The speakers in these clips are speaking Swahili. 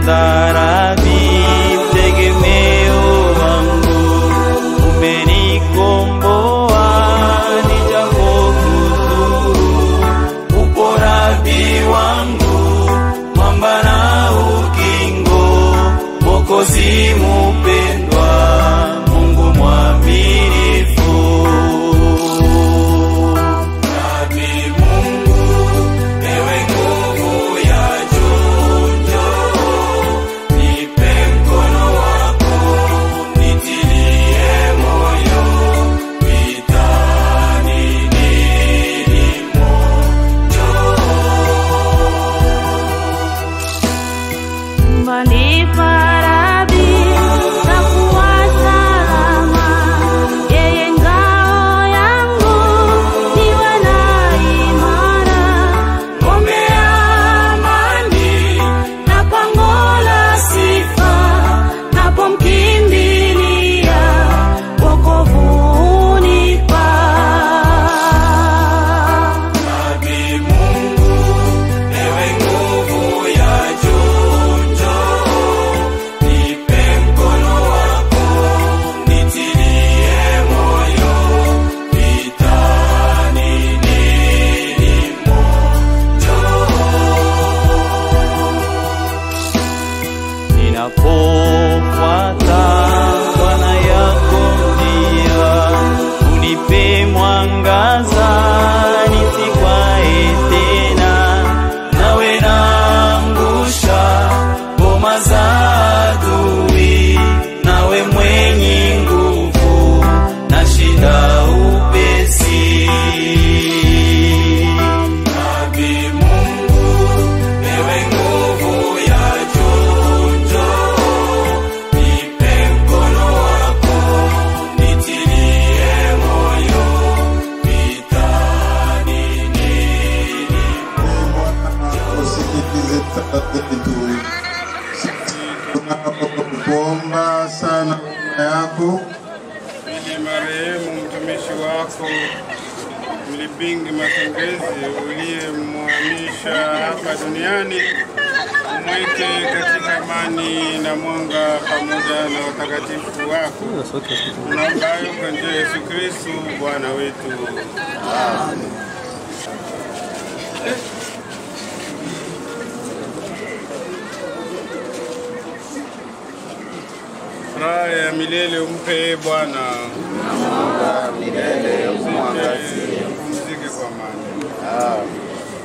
mstarabi, tegemeo wangu, umenikomboa nijapokuzuru, upo rabi wangu, mwamba na ukingo, Mwokozi mupendwa, Mungu mwaminifu. Rabi Mungu, ewe nguvu ya juu, njoo, nipe mkono wako, nitilie moyo, vitani nilimo, Mbani parabi na kuwa salama, yeye ngao yangu niwe na imara, ngome ya amani na pango la sifa, napomkimbilia wokovu unipa. Rabi Mungu, ewe nguvu ya juu, njoo, nipe mkono wako, nitilie moyo, vitani nilimo, njoo. Ninapofuata Bwana yako njia, unipe mwangaza nisikwae tena, nawe naangusha ngoma za adui, nawe mwenye nguvu nashinda upesi. Rabi Mungu, ewe nguvu ya juu, njoo, nipe mkono wako, nitilie moyo, vitani nilimo. usikilize sala zetu. Tunakuomba sana huruma yako ili marehemu mtumishi wako Mlipingi Makengezi uliyemhamisha hapa duniani umweke katika amani na mwanga pamoja na watakatifu wako. Tunaomba hayo kwa njia ya Yesu Kristo Bwana wetu. Raha ya milele umpe ee Bwana. Pumzike kwa amani.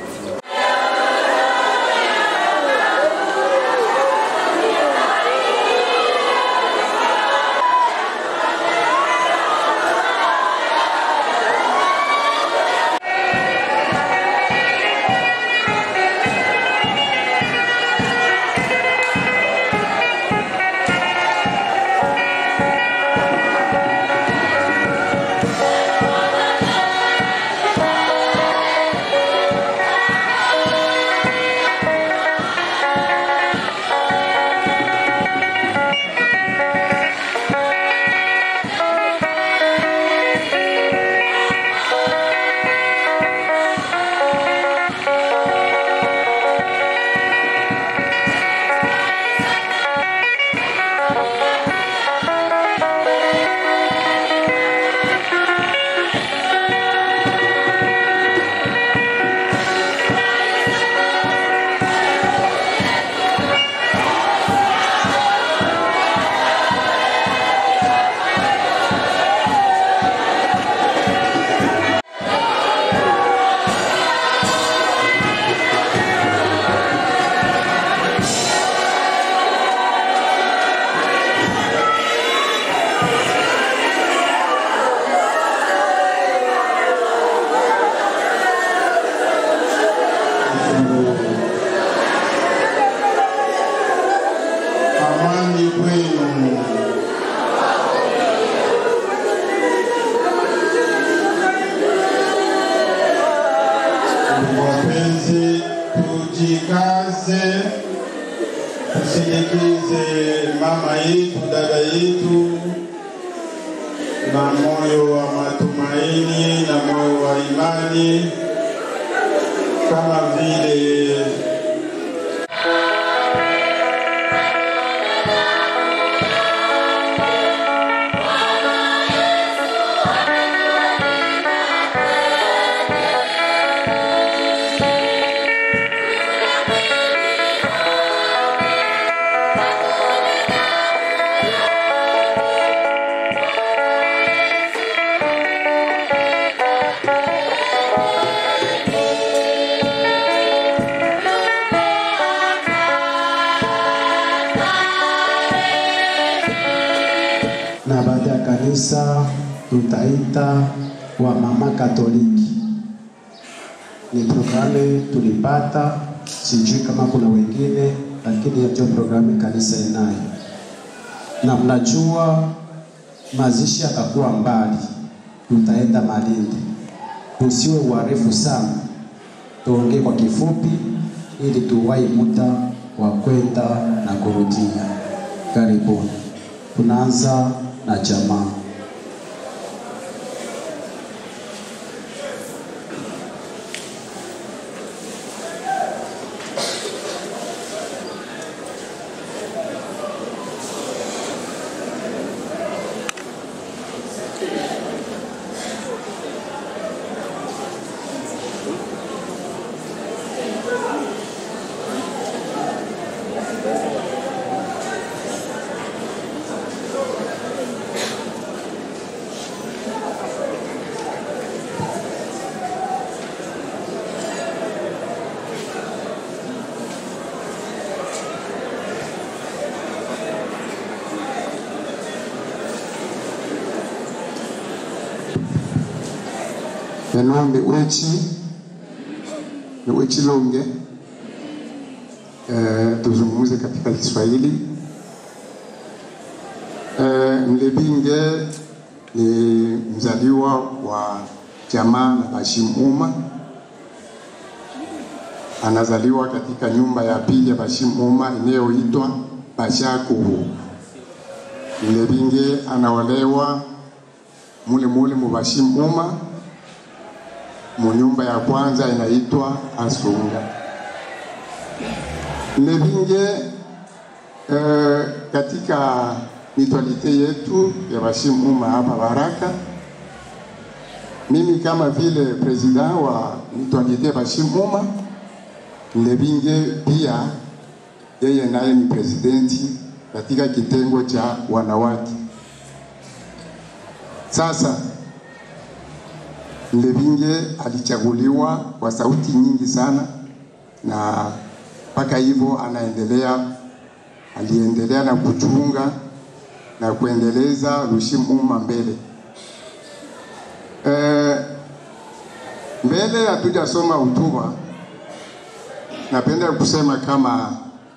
amani kwenu. Ndugu wapenzi, tujikaze, tusindikize mama yetu, dada yetu na moyo wa matumaini na moyo wa imani kama vile kanisa tutaita wa mama Katoliki. Ni programu tulipata, sijui kama kuna wengine, lakini hiyo ndio programu kanisa inayo, na mnajua mazishi yatakuwa mbali, tutaenda Malindi. Tusiwe uarefu sana, tuongee kwa kifupi ili tuwahi muda wa kwenda na kurudia. Karibuni. Tunaanza na jamaa. Benoit Miwechi Miwechi Longe. Eh, tuzungumze katika Kiswahili. Eh, Mlebinge ni mzaliwa wa jamaa la Bashim Uma. Anazaliwa katika nyumba ya pili ya Bashim Uma inayoitwa Bashakuhu. Mlebinge anaolewa mule mule mu Bashim Uma mu nyumba ya kwanza inaitwa Asunga. Mlebinge eh, katika mitwalite yetu ya Bashim Uma hapa Baraka, mimi kama vile president wa mitwalite ya Bashim Uma, Mlebinge pia yeye naye ni presidenti katika kitengo cha wanawake. Sasa Mlebinge alichaguliwa kwa sauti nyingi sana, na mpaka hivyo anaendelea, aliendelea na kuchunga na kuendeleza Lushim Uma mbele. E, mbele hatujasoma hotuba, napenda kusema kama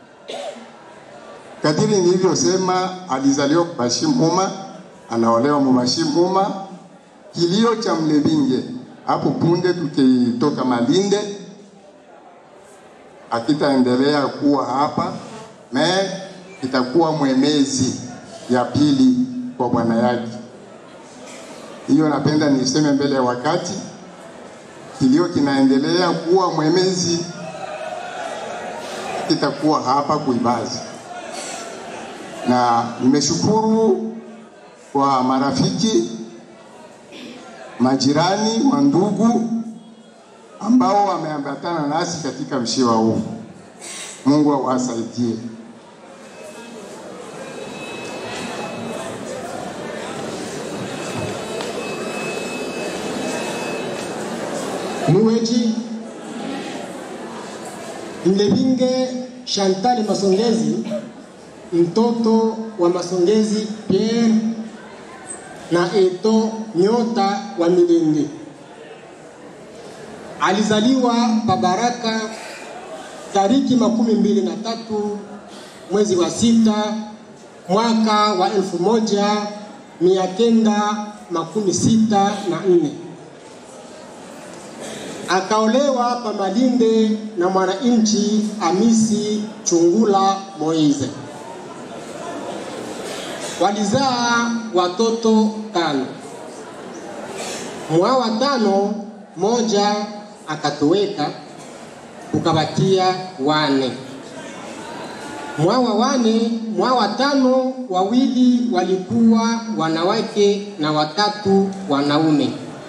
kadiri nilivyosema, alizaliwa Bashim Uma, anaolewa Mubashim Uma kilio cha Mlebinge hapo punde tukitoka Malinde akitaendelea kuwa hapa me itakuwa mwemezi ya pili kwa bwana yake. Hiyo napenda niseme mbele ya wakati, kilio kinaendelea kuwa mwemezi, kitakuwa hapa Kuibazi, na nimeshukuru kwa marafiki majirani wa ndugu ambao wameambatana nasi katika mshiwa huu. Mungu awasaidie. Muweji Mlebinge Chantal Masongezi, mtoto wa Masongezi Pierre na Eto Nyota wa Milindi. Alizaliwa Pabaraka tariki makumi mbili na tatu mwezi wa sita mwaka wa elfu moja mia kenda makumi sita na nne. Akaolewa pa Malinde na mwananchi Amisi Chungula Moize. Walizaa watoto tano. Mwa watano moja akatoweka, kukabakia wane. Mwa wa wane, mwa watano wawili walikuwa wanawake na watatu wanaume.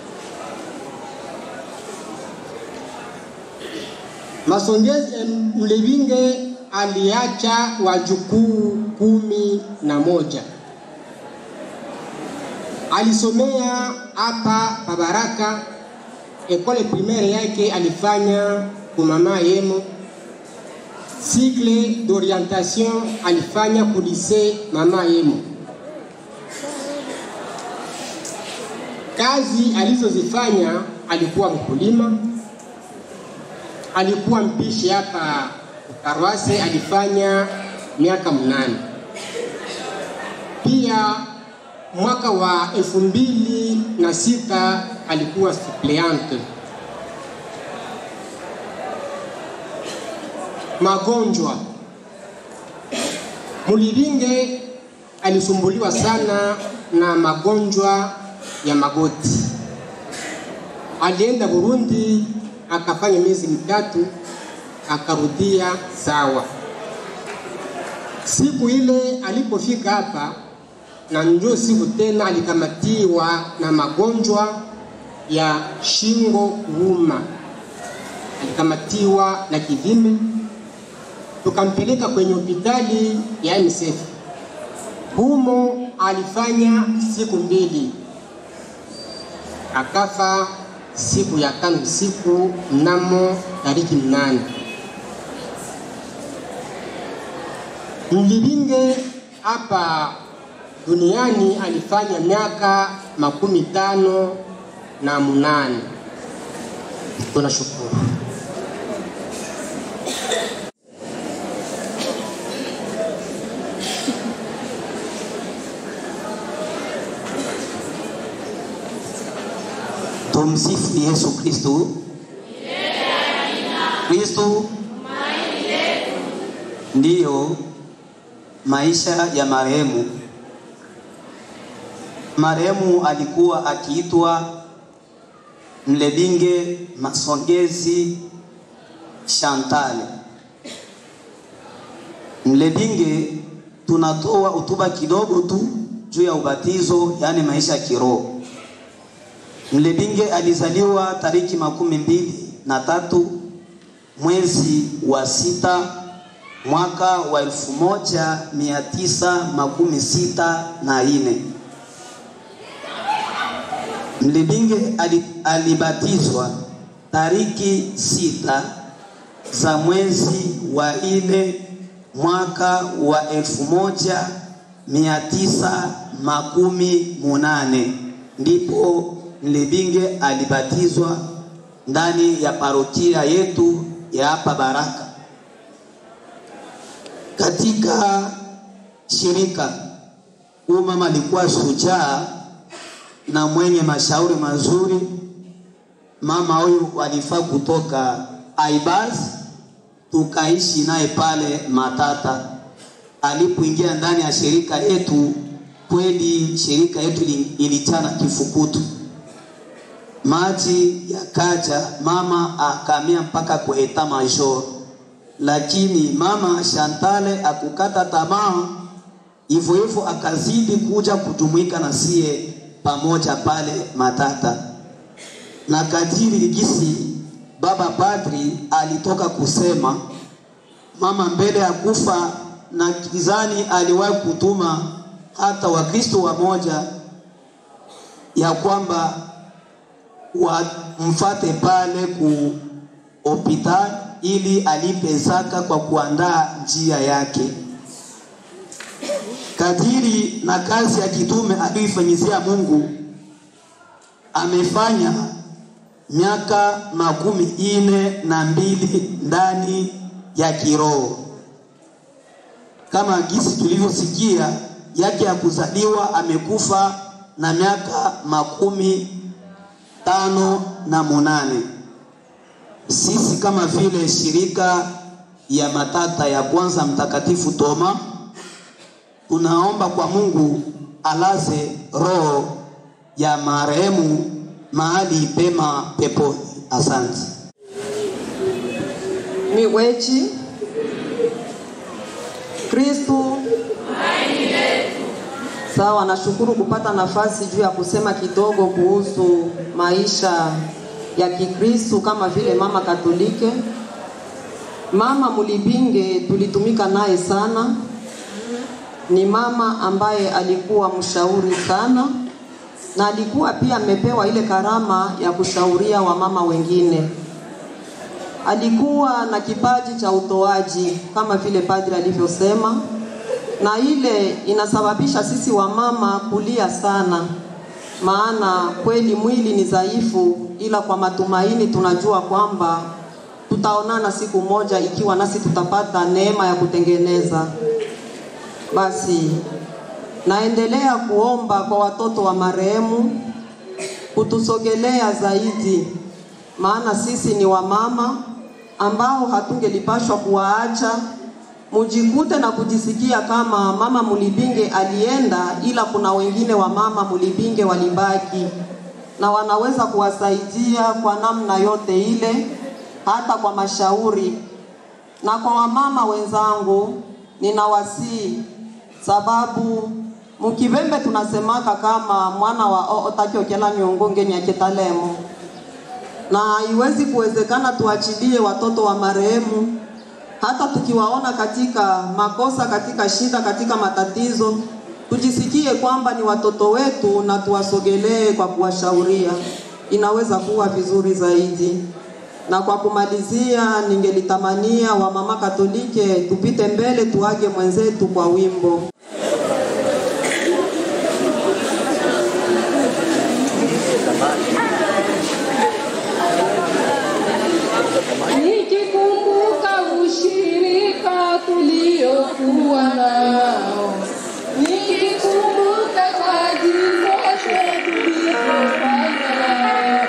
Masongezi Mlebinge aliacha wajukuu kumi na moja. Alisomea hapa Pabaraka, ekole primaire yake alifanya kumama Yemo, cycle d'orientation alifanya ku lycée mama Yemo. Kazi alizozifanya alikuwa mkulima, alikuwa mpishi hapa Karwase, alifanya miaka mnane. Pia mwaka wa elfu mbili na sita alikuwa suppleante. Magonjwa, Muliringe alisumbuliwa sana na magonjwa ya magoti. Alienda Burundi akafanya miezi mitatu, akarudia sawa. Siku ile alipofika hapa, na njo siku tena alikamatiwa na magonjwa ya shingo kuuma, alikamatiwa na kivime, tukampeleka kwenye hospitali ya MSF. Humo alifanya siku mbili, akafa siku ya tano usiku mnamo tariki mnane. Mlivinge hapa duniani alifanya miaka makumi tano na munane. Tunashukuru. Tumsifu Yesu Kristo. Kristo ndiyo maisha ya marehemu. Marehemu alikuwa akiitwa Mlebinge Masongezi Chantal. Mlebinge tunatoa hotuba kidogo tu juu ya ubatizo, yaani maisha ya kiroho. Mlebinge alizaliwa tariki makumi mbili na tatu mwezi wa sita mwaka wa elfu moja mia tisa makumi sita na ine. Mlebinge ali- alibatizwa tariki sita za mwezi wa ine mwaka wa elfu moja mia tisa makumi munane ndipo Mlebinge alibatizwa ndani ya parokia yetu ya hapa Baraka. Katika shirika huyu mama alikuwa shujaa na mwenye mashauri mazuri. Mama huyu walifaa kutoka Aibas, tukaishi naye pale Matata. Alipoingia ndani ya shirika yetu, kweli shirika yetu ili- ilichana kifukutu maji yakaja, mama akamia mpaka kwa eta major, lakini mama Shantale akukata tamaa, hivyo hivyo akazidi kuja kujumuika na sie pamoja pale Matata, na kadiri ligisi baba padri alitoka kusema mama mbele ya kufa, na kizani aliwahi kutuma hata Wakristo wamoja ya kwamba wamfate pale ku hospitali ili alipe zaka kwa kuandaa njia yake. Kadiri na kazi ya kitume aliyoifanyizia Mungu, amefanya miaka makumi ine na mbili ndani ya kiroho, kama gisi tulivyosikia yake ya kuzaliwa, amekufa na miaka makumi tano na munane. Sisi kama vile shirika ya Matata ya kwanza Mtakatifu Toma tunaomba kwa Mungu alaze roho ya marehemu mahali pema peponi. Asante. miwechi Kristu. Sawa, nashukuru kupata nafasi juu ya kusema kidogo kuhusu maisha ya Kikristu kama vile mama Katolike. Mama Mulibinge tulitumika naye sana, ni mama ambaye alikuwa mshauri sana na alikuwa pia amepewa ile karama ya kushauria wamama wengine alikuwa na kipaji cha utoaji kama vile padri alivyosema, na ile inasababisha sisi wamama kulia sana, maana kweli mwili ni dhaifu, ila kwa matumaini tunajua kwamba tutaonana siku moja, ikiwa nasi tutapata neema ya kutengeneza. Basi naendelea kuomba kwa watoto wa marehemu kutusogelea zaidi, maana sisi ni wamama ambao hatungelipashwa kuwaacha mujikute na kujisikia kama mama Mulibinge alienda, ila kuna wengine wa mama Mulibinge walibaki na wanaweza kuwasaidia kwa namna yote ile, hata kwa mashauri. Na kwa wamama wenzangu, ninawasii sababu mukivembe tunasemaka kama mwana wa otakiokela nyongonge nyaketalemo na haiwezi kuwezekana tuachilie watoto wa marehemu hata tukiwaona katika makosa, katika shida, katika matatizo, tujisikie kwamba ni watoto wetu na tuwasogelee kwa kuwashauria, inaweza kuwa vizuri zaidi. Na kwa kumalizia, ningelitamania wamama Katolike tupite mbele, tuage mwenzetu kwa wimbo. Nikikumbuka ushirika tuliokuwa nao, nikikumbuka kazi zote tulizofanya,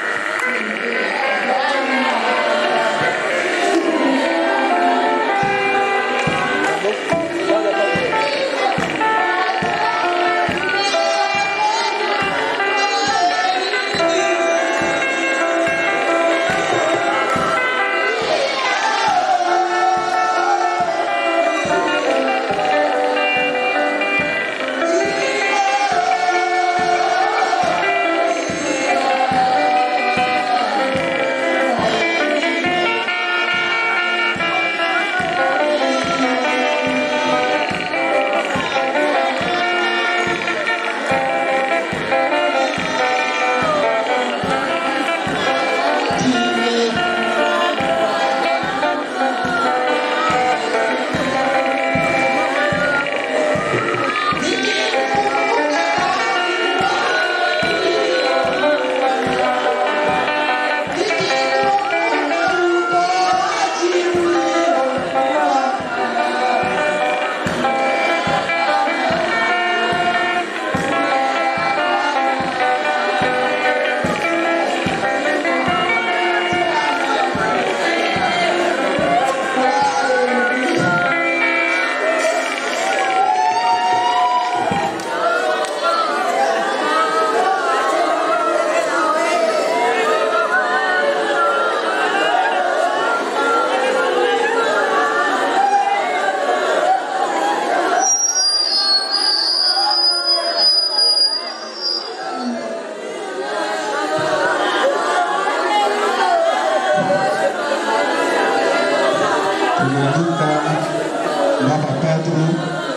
Tunaalika Baba Padri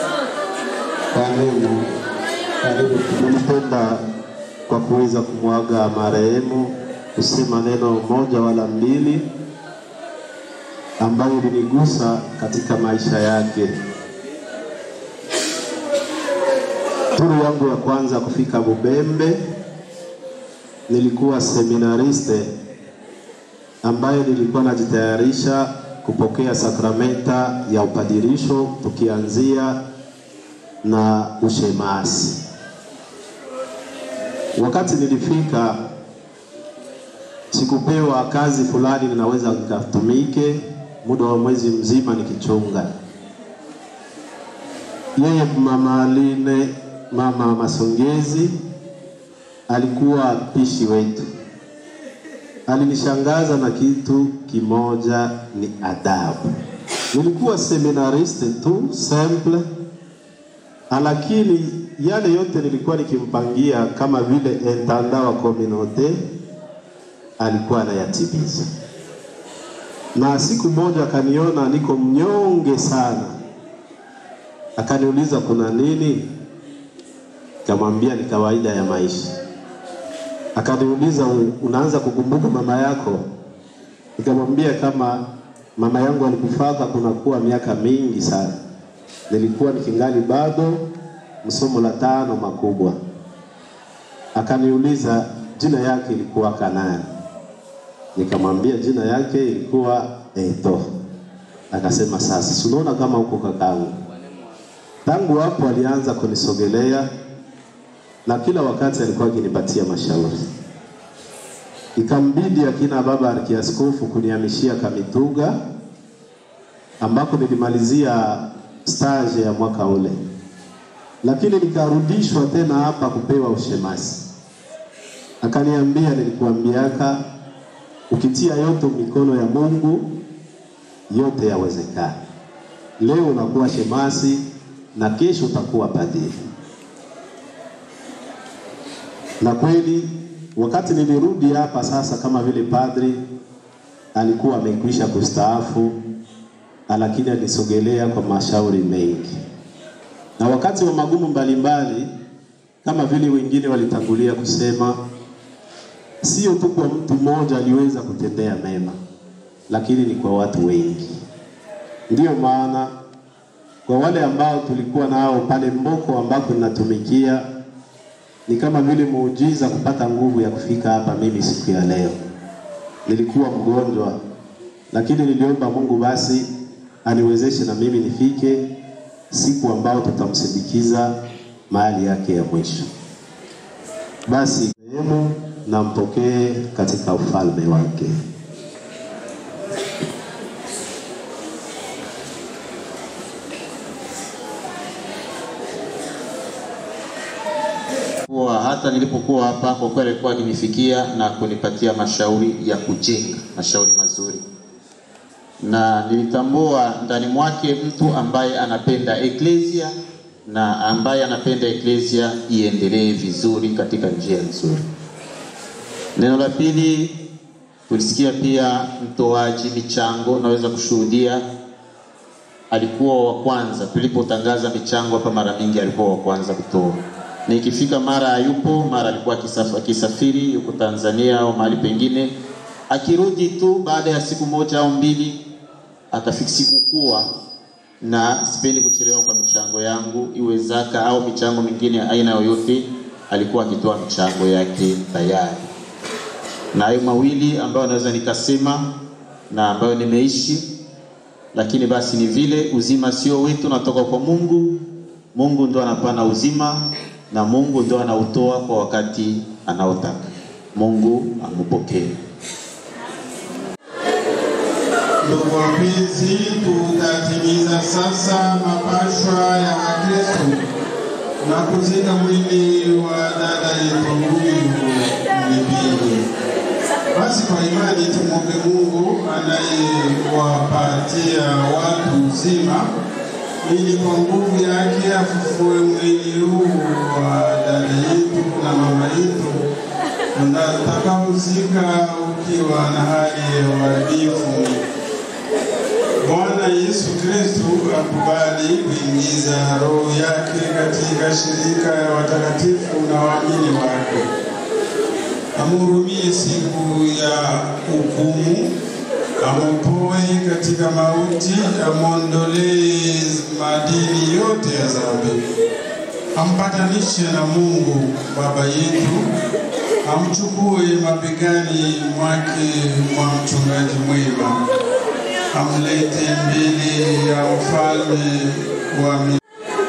kwa neno. Karibu. Tulipenda kwa kuweza kumwaga marehemu kusema neno moja wala mbili ambayo ilinigusa katika maisha yake. Turu yangu ya kwanza kufika Bubembe, nilikuwa seminariste ambaye nilikuwa najitayarisha kupokea sakramenta ya upadirisho tukianzia na ushemasi. Wakati nilifika, sikupewa kazi fulani ninaweza nikatumike muda wa mwezi mzima nikichunga. Yeye mama Aline, mama Masongezi alikuwa pishi wetu. Alinishangaza na kitu kimoja, ni adabu. Nilikuwa seminariste tu simple, lakini yale yote nilikuwa nikimpangia kama vile intendant wa communauté alikuwa anayatimiza. Na siku moja akaniona niko mnyonge sana, akaniuliza kuna nini? Nikamwambia ni kawaida ya maisha. Akaniuliza "U- unaanza kukumbuka mama yako? Nikamwambia kama mama yangu alikufaka kunakuwa miaka mingi sana, nilikuwa nikingali bado msomo la tano makubwa, akaniuliza jina yake ilikuwa Kanani. Nikamwambia jina yake ilikuwa Eto. Akasema sasa, si unaona kama uko kakangu. Tangu hapo alianza kunisogelea na kila wakati alikuwa akinipatia mashauri. Ikambidi akina baba arkiaskofu kunihamishia Kamituga ambako nilimalizia stage ya mwaka ule, lakini nikarudishwa tena hapa kupewa ushemasi. Akaniambia, nilikuambiaka ukitia yote mikono ya Mungu yote yawezekana. Leo unakuwa shemasi na kesho utakuwa padiri. Na kweli wakati nilirudi hapa sasa kama vile padri, alikuwa amekwisha kustaafu, lakini alisogelea kwa mashauri mengi, na wakati wa magumu mbalimbali, kama vile wengine walitangulia kusema, sio tu kwa mtu mmoja aliweza kutendea mema, lakini ni kwa watu wengi. Ndiyo maana kwa wale ambao tulikuwa nao pale Mboko ambako ninatumikia ni kama vile muujiza kupata nguvu ya kufika hapa mimi siku ya leo. Nilikuwa mgonjwa, lakini niliomba Mungu basi aniwezeshe na mimi nifike siku ambao tutamsindikiza mahali yake ya mwisho. Basi sehemu na mpokee katika ufalme wake. kuwa hata nilipokuwa hapa kwa kweli alikuwa akinifikia na kunipatia mashauri ya kujenga, mashauri mazuri, na nilitambua ndani mwake mtu ambaye anapenda eklesia na ambaye anapenda eklesia iendelee vizuri katika njia nzuri. Neno la pili, tulisikia pia mtoaji michango, naweza kushuhudia alikuwa wa kwanza tulipotangaza michango hapa, mara mingi alikuwa wa kwanza kutoa na ikifika mara hayupo, mara alikuwa akisaf- akisafiri yuko Tanzania au mahali pengine, akirudi tu baada ya siku moja au mbili atafiki sikukua, na sipendi kuchelewa kwa michango yangu, iwe zaka au michango mingine ya aina yoyote, alikuwa akitoa michango yake tayari. Na hayo mawili ambayo naweza nikasema na ambayo nimeishi, lakini basi ni vile uzima sio wetu, natoka kwa Mungu. Mungu ndo anapana uzima na Mungu ndo anautoa kwa wakati anaotaka. Mungu amupokee. Ndugu wapenzi, tutatimiza sasa mapashwa ya Wakristo na kuzika mwili wa dada yetu huyu Mlipingi. Basi kwa imani tumwombe Mungu anayewapatia watu uzima ili kwa nguvu yake afufue mwili huu wa dada yetu na mama yetu utakaozika ukiwa na hali ya uharibifu. Bwana Yesu Kristu akubali kuingiza roho yake katika shirika ya watakatifu na waamini wake, amhurumie siku ya hukumu, amupoe katika mauti, amwondolee madini yote ya dhambi, ampatanishe na Mungu Baba yetu, amchukue mabegani mwake mwa mchungaji mwema, amlete mbele ya ufalme wa mi-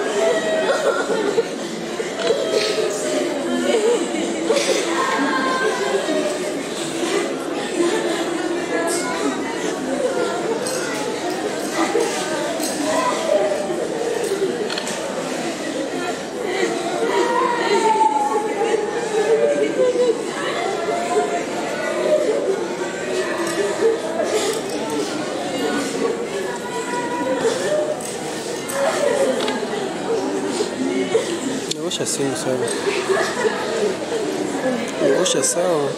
Osha simu sawa. Osha sawa.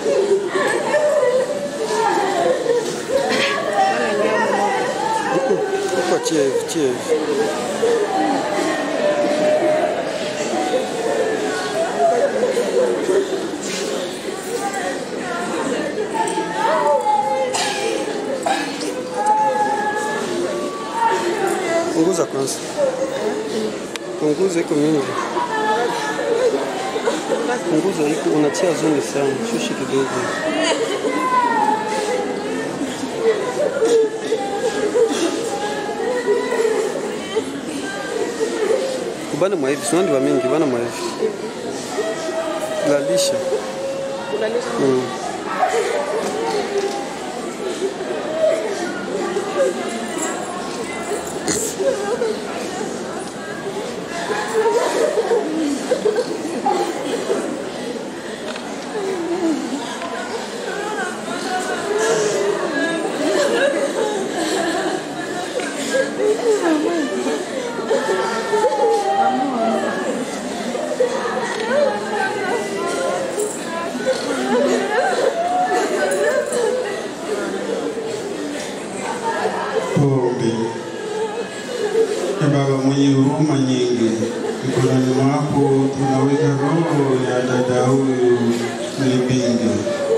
Huko achia hivi, achia hivi. Punguza kwanza. Punguza iko mingi. Punguza iko unatia zungu sana, shushi kidogo. Bana mwa hivi, sio ndio mingi, bana mwa hivi. Lalisha. Mm. Tuombe. Ee Baba mwenye huruma nyingi, mikononi mwako tunaweka roho ya dada huyu Mlibingi.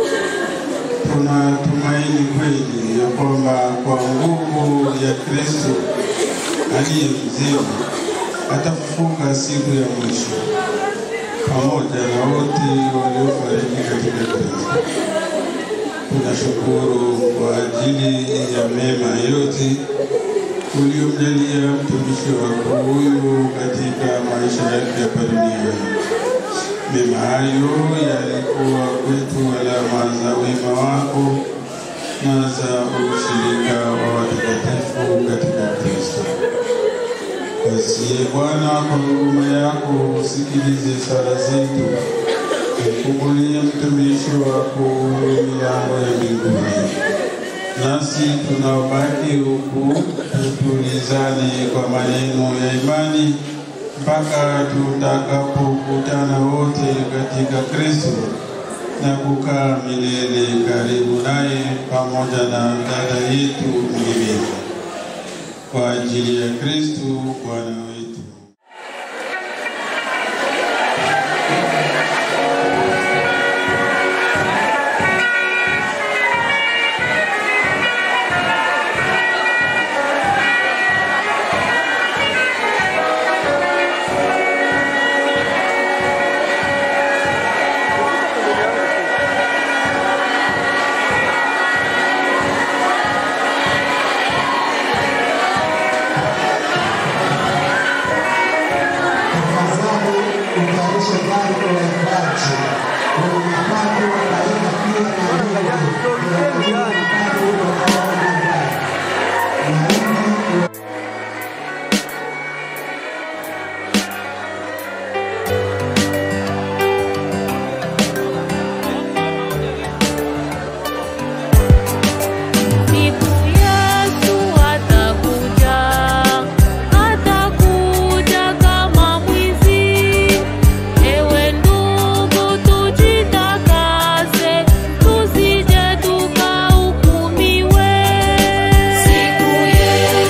Tunatumaini kweli ya kwamba kwa nguvu ya Kristo aliye mzima atafufuka siku ya mwisho pamoja na wote waliofariki katika Kristo. Tunashukuru kwa ajili ya mema yote uliomjalia mtumishi wako huyu katika maisha yake hapa duniani. Mema hayo yalikuwa kwetu alama za wema wako na za ushirika wa watakatifu katika Kristo. Basi Bwana, kwa huruma yako usikilize sala zetu, ufungulie mtumishi wako huyu milango ya mbinguni. Nasi tunaobaki huku tutulizane kwa maneno ya imani mpaka tutakapokutana wote katika Kristo na kukaa milele karibu naye pamoja na dada yetu Mlimini. Kwa ajili ya Kristo Bwana wetu. tafadhali utayarishe gari kwa waimbaji wenye mapato wataenda pia na nyimbo ya mapato watakaoimba. Naomba Siku Yesu atakuja, atakuja kama mwizi. Ewe ndugu, tujitakase, tusije tukahukumiwe. Siku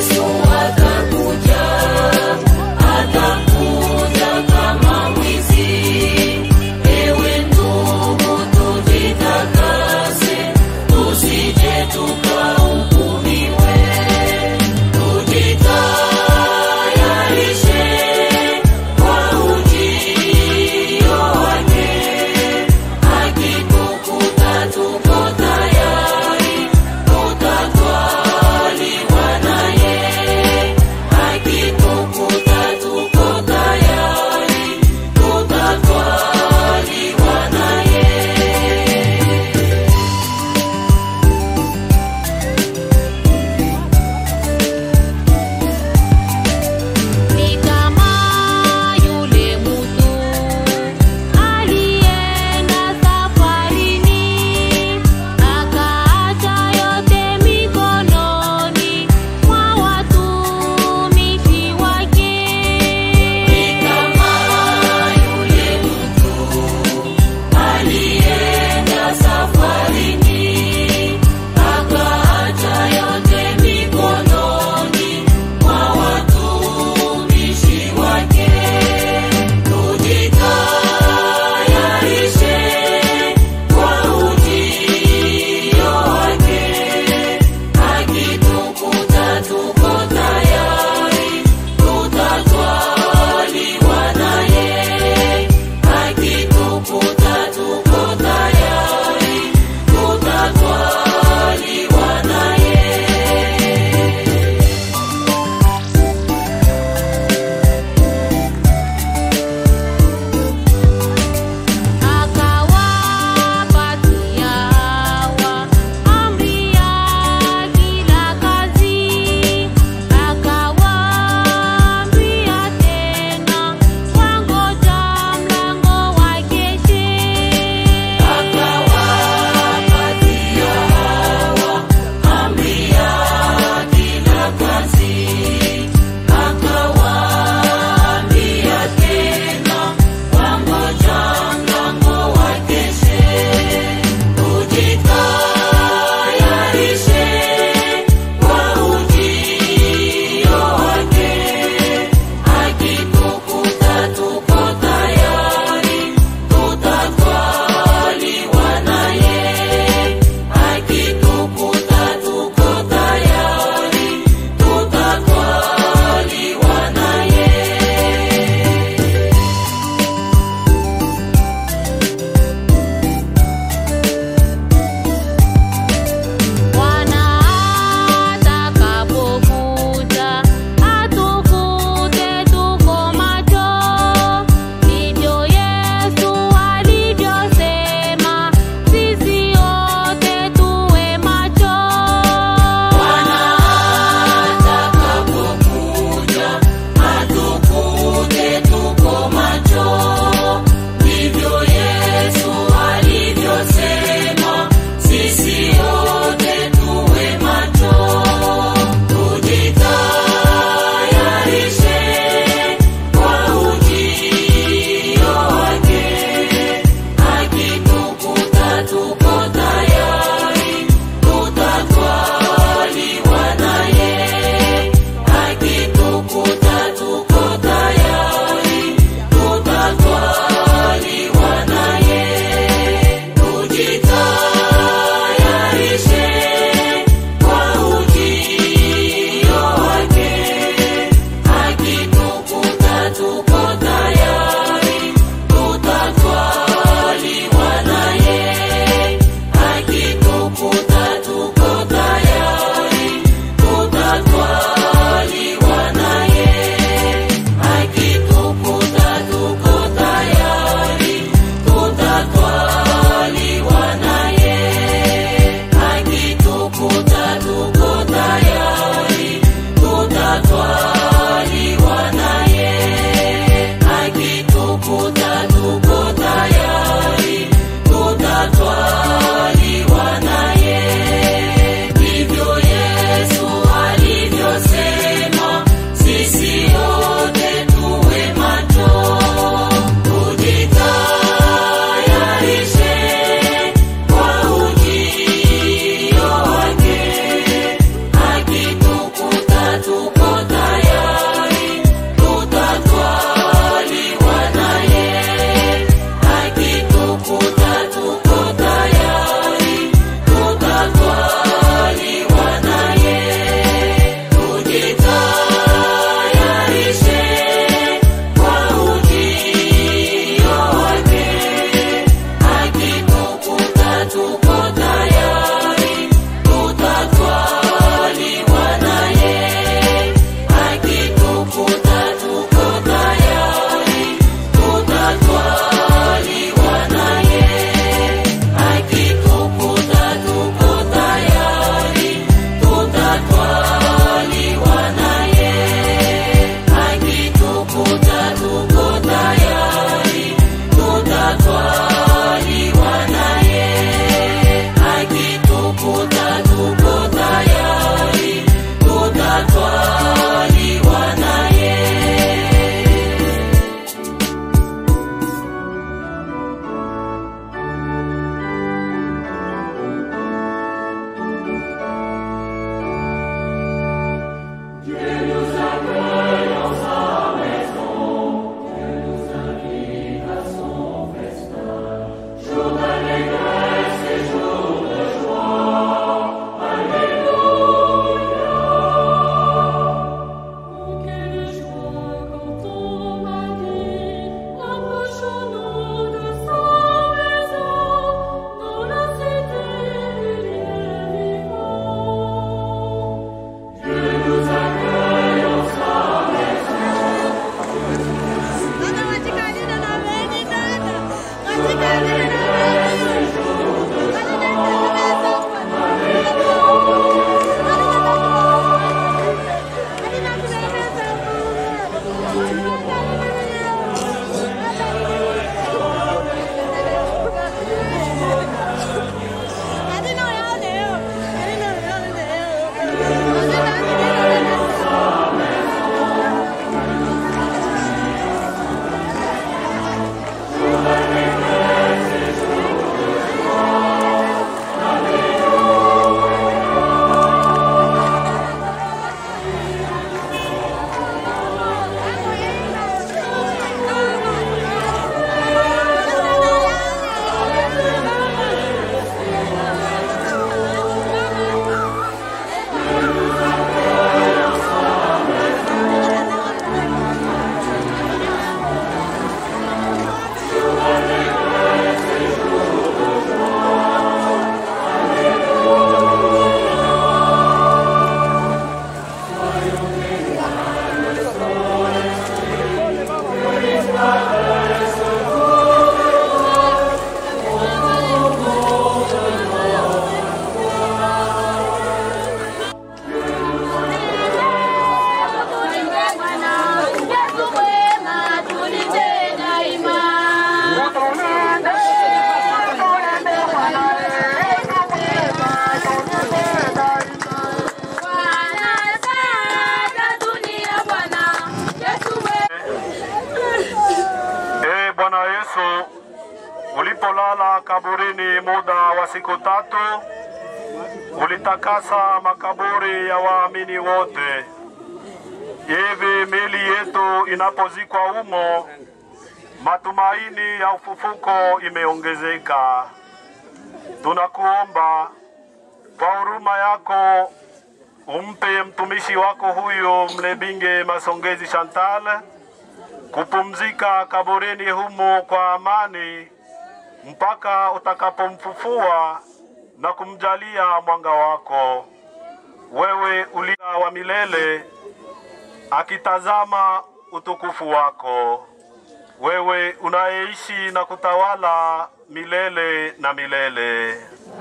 Yesu ulipolala kaburini muda wa siku tatu, ulitakasa makaburi ya waamini wote. Hivi miili yetu inapozikwa humo, matumaini ya ufufuko imeongezeka. Tunakuomba kwa huruma yako umpe mtumishi wako huyu Mlebinge Masongezi Chantal kupumzika kaburini humo kwa amani mpaka utakapomfufua na kumjalia mwanga wako. Wewe ulia wa milele, akitazama utukufu wako, wewe unayeishi na kutawala milele na milele.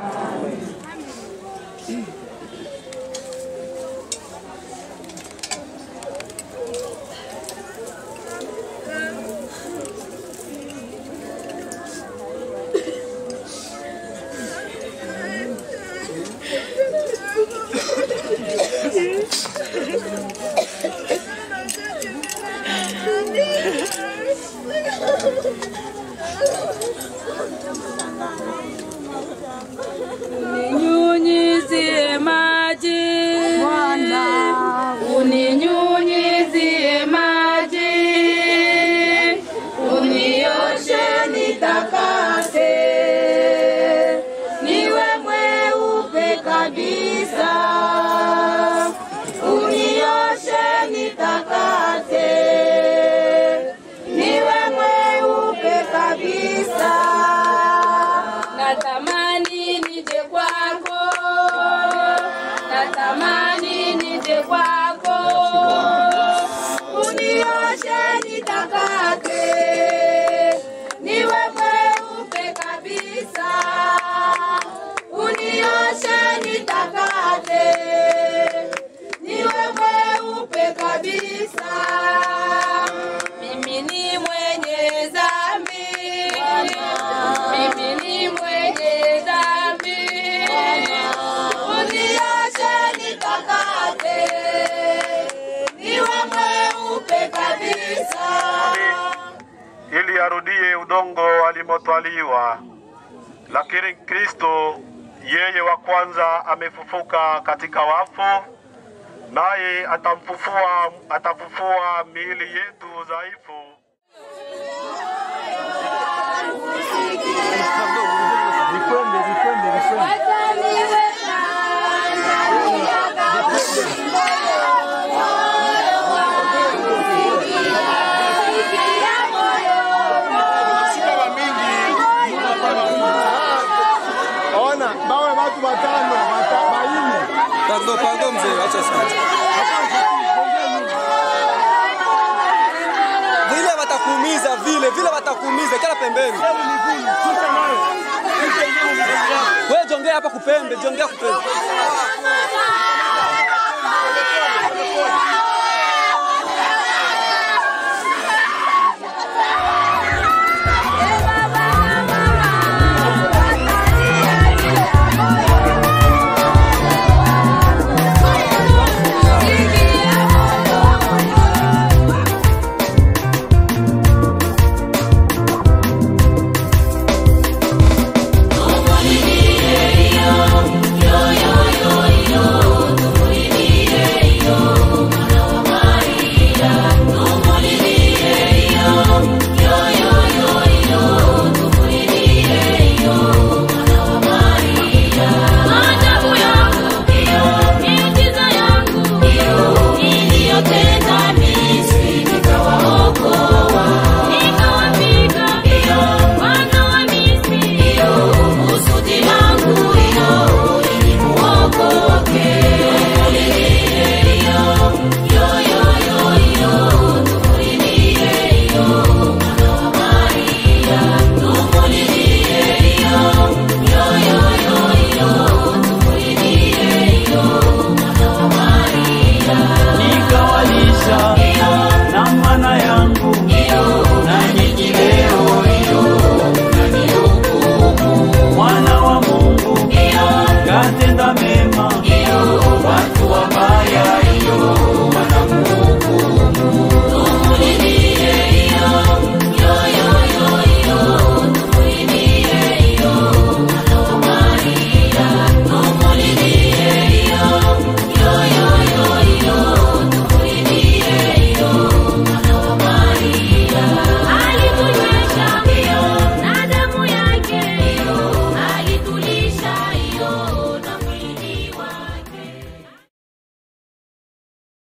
Uninyunyizie maji Bwana, uninyunyizie maji, unioshe nitakase, niwe mweupe kabisa, unioshe nitakase, niwe mweupe kabisa. Natamani nije kwako, natamani nije kwako, unioshe nitakate, niwe mweupe kabisa, unioshe nitakate, niwe mweupe kabisa. Mimi ni mwenye dhambi, mimi ni mwenye dhambi, unioshe nitakate, niwe mweupe kabisa. ili arudie udongo alimotwaliwa. Lakini Kristo yeye wa kwanza amefufuka katika wafu, naye atamfufua atafufua miili yetu dhaifu. Ona, bawe watu watano, wata- baine. Pardon, pardon mzee, acha sana. Vile watakuumiza vile, vile watakuumiza kila pembeni. Wewe jongea hapa kupembe, jongea kupembe.